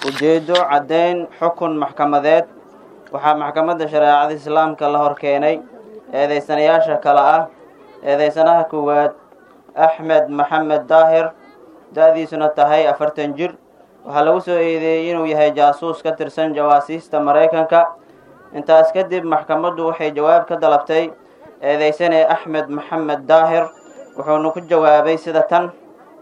ujeedo caddayn xukun maxkamadeed waxaa maxkamadda shareecada islaamka la hor keenay eedeysanayaasha kale ah eedeysanaha koowaad axmed maxamed daahir da-diisuna tahay afartan jir waxaa lagu soo eedeeyey inuu yahay jaasuus ka tirsan jawaasiista maraykanka intaas kadib maxkamaddu waxay jawaab ka dalabtay eedeysane axmed maxamed daahir wuxuuna ku jawaabay sida tan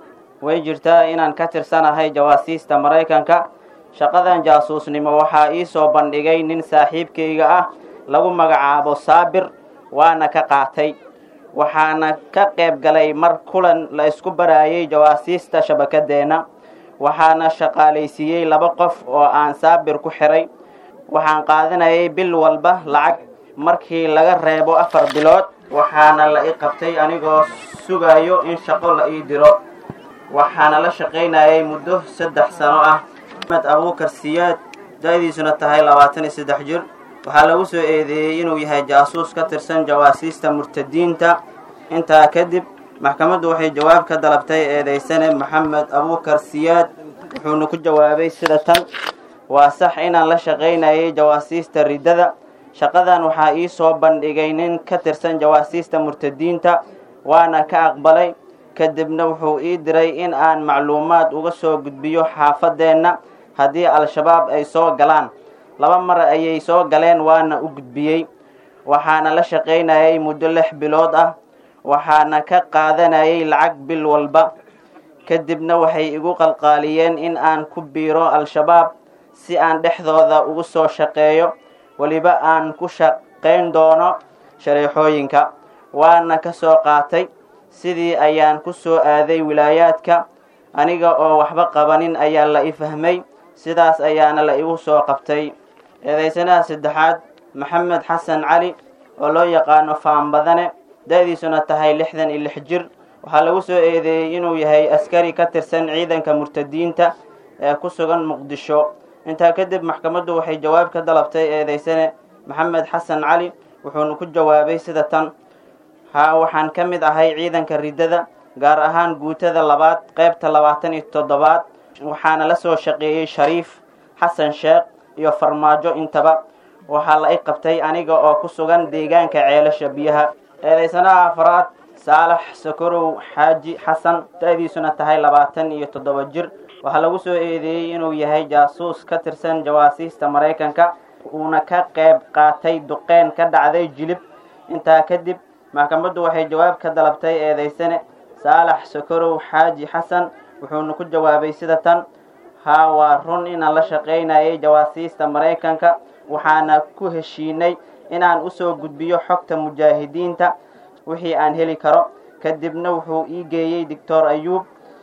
way jirtaa inaan ka tirsanahay jawaasiista maraykanka shaqadan jaasuusnimo waxaa ii soo bandhigay nin saaxiibkayga ah lagu magacaabo saabir waana ka qaatay waxaana ka qayb galay mar kulan la isku baraayay jawaasiista shabakadeenna waxaana shaqaalaysiiyey laba qof oo aan saabir ku xiray waxaan qaadanayay bil walba lacag markii laga reebo afar bilood waxaana la i qabtay anigoo sugayo in shaqo la ii diro waxaana la shaqaynayay muddo saddex sano ah axmed abuukar siyaad da-diisuna tahay labaatan iyo saddex jir waxaa lagu soo eedeeyey inuu yahay jaasuus ka tirsan jawaasiista murtadiinta intaa kadib maxkamaddu waxay jawaab ka dalabtay eedeysane maxamed abuukar siyaad wuxuuna ku jawaabay sida tan waa sax inaan la shaqaynayay jawaasiista riddada shaqadan waxaa ii soo bandhigay nin ka tirsan jawaasiista murtadiinta waana ka aqbalay kadibna wuxuu ii diray in aan macluumaad uga soo gudbiyo xaafadeenna haddii al-shabaab ay soo galaan laba mar ayay soo galeen waana u gudbiyey waxaana la shaqaynayay muddo lix bilood ah waxaana ka qaadanayay lacag bil walba kadibna waxay igu qalqaaliyeen in aan ku biiro al-shabaab si aan dhexdooda ugu soo shaqeeyo weliba aan ku shaqayn doono shareexooyinka waana ka soo qaatay sidii ayaan ku soo aaday wilaayaadka aniga oo waxba qabanin ayaa la i fahmay sidaas ayaana la igu soo qabtay eedeysanaha saddexaad maxamed xasan cali oo loo yaqaano faanbadane da-diisuna tahay lixdan iyo lix jir waxaa lagu soo eedeeyey inuu yahay askari ka tirsan ciidanka murtadiinta ee ku sugan muqdisho intaa kadib maxkamaddu waxay jawaab ka dalabtay eedeysane maxamed xasan cali wuxuuna ku jawaabay sida tan haa waxaan ka mid ahay ciidanka riddada gaar ahaan guutada labaad qaybta labaatan iyo toddobaad waxaana la soo shaqeeyey shariif xasan sheekh iyo farmaajo intaba waxaa la i qabtay aniga oo ku sugan deegaanka ceelasha biyaha eedeysanaha afraad saalax sakorow xaaji xasan da-diisuna tahay labaatan iyo toddoba jir waxaa lagu soo eedeeyey inuu yahay jaasuus ka tirsan jawaasiista maraykanka uuna ka qayb qaatay duqeyn ka dhacday jilib intaa kadib maxkamaddu waxay jawaab ka dalabtay eedeysane saalax sakorow xaaji xasan wuxuuna ku jawaabay sida tan haa waa run inaan la shaqaynayay jawaasiista maraykanka waxaana ku heshiinay inaan usoo gudbiyo xogta mujaahidiinta wixii aan heli karo kadibna wuxuu ii geeyey doctor ayuub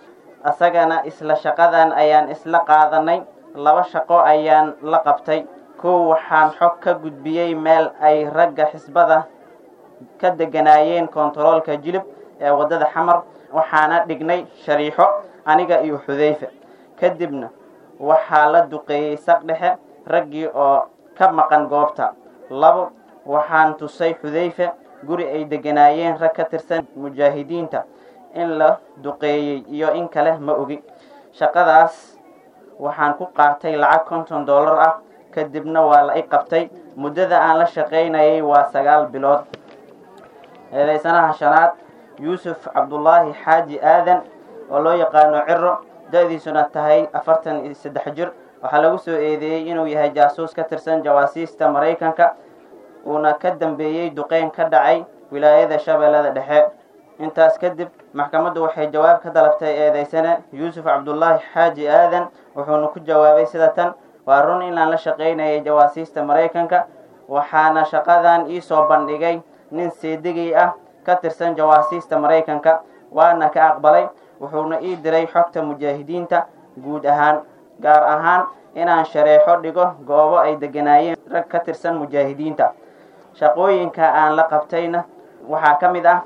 asagana isla shaqadan ayaan isla qaadanay laba shaqo ayaan la qabtay kow waxaan xog ka gudbiyey meel ay ragga xisbada ka deganaayeen kontaroolka jilib ee waddada xamar waxaana dhignay shariixo aniga iyo xudayfe kadibna waxaa la duqeeyey saq dhexe raggii oo ka maqan goobta labo waxaan tusay xudayfe guri ay deganaayeen rag ka tirsan mujaahidiinta in la duqeeyey iyo in kale ma ogi shaqadaas waxaan ku qaatay lacag konton dollar ah kadibna waa la i qabtay muddada aan la shaqaynayay waa sagaal bilood eedeysanaha shanaad yuusuf cabdulaahi xaaji aadan oo loo yaqaano ciro da-diisuna tahay afartan iyo saddex jir waxaa lagu soo eedeeyey inuu yahay jaasuus ka tirsan jawaasiista maraykanka uuna ka dambeeyey duqeyn ka dhacay wilaayada shabeellada dhexe intaas kadib maxkamaddu waxay jawaab ka dalabtay eedeysane yuusuf cabdulaahi xaaji aadan wuxuuna ku jawaabay sida tan waa run inaan la shaqaynayay jawaasiista maraykanka waxaana shaqadan ii soo bandhigay nin seedigay ah ka tirsan jawaasiista maraykanka waana ka aqbalay wuxuuna ii diray xogta mujaahidiinta guud ahaan gaar ahaan inaan shareexo dhigo goobo ay deganaayeen rag ka tirsan mujaahidiinta shaqooyinka aan la qabtayna waxaa ka mid ah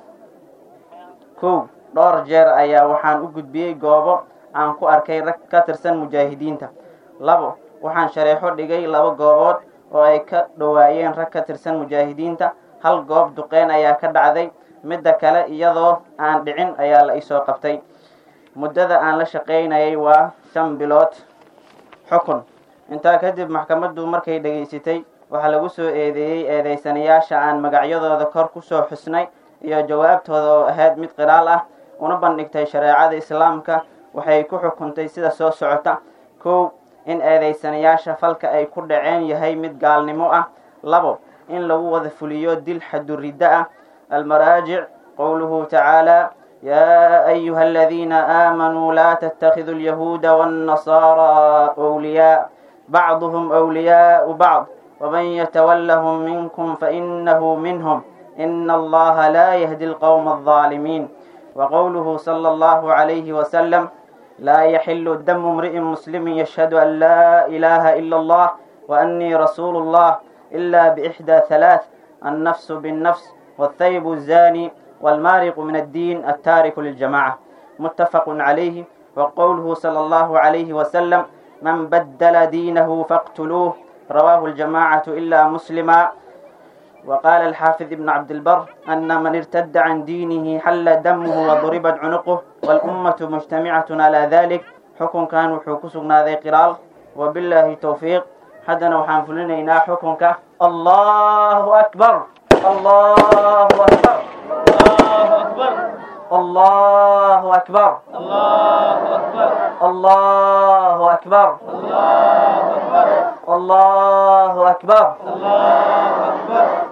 kow dhowr jeer ayaa waxaan u gudbiyey goobo aan ku arkay rag ka tirsan mujaahidiinta labo waxaan shareexo dhigay laba goobood oo ay ka dhowaayeen rag ka tirsan mujaahidiinta hal goob duqeyn ayaa ka dhacday midda kale iyadoo aan dhicin ayaa la isoo qabtay muddada aan la shaqaynayay waa shan bilood xukun intaa kadib maxkamaddu markay dhegaysatay waxaa lagu soo eedeeyey eedeysanayaasha aan magacyadooda kor kusoo xusnay iyo jawaabtooda oo ahayd mid qiraal ah una bandhigtay shareecada islaamka waxay ku xukuntay sida soo socota kow in eedeysanayaasha falka ay ku dhaceen yahay mid gaalnimo ah labo in lagu wada fuliyo dil xaduriddo ah almaraajic qowluhu tacaala yaa ayuha aladiina aamanuu laa tattakhiduu alyahuuda waannasaaraa wliyaa bacduhum wliyaau bacd waman yatawallahum minkum fainahu minhum ina allaha laa yahdi alqowma alظaalimiin وقوله صلى الله عليه وسلم لا يحل دم امرئ مسلم يشهد أن لا إله إلا الله وأني رسول الله إلا بإحدى ثلاث النفس بالنفس والثيب الزاني والمارق من الدين التارك للجماعة متفق عليه وقوله صلى الله عليه وسلم من بدل دينه فاقتلوه رواه الجماعة إلا مسلما وقال الحافظ ابن عبد البر أن من ارتد عن دينه حل دمه وضربت عنقه والأمة مجتمعة على ذلك حكم كان وحكسنا ذي قرال وبالله توفيق حدنا وحنفلنا حكمك الله أكبر الله أكبر الله أكبر الله أكبر الله أكبر الله أكبر الله أكبر الله أكبر الله أكبر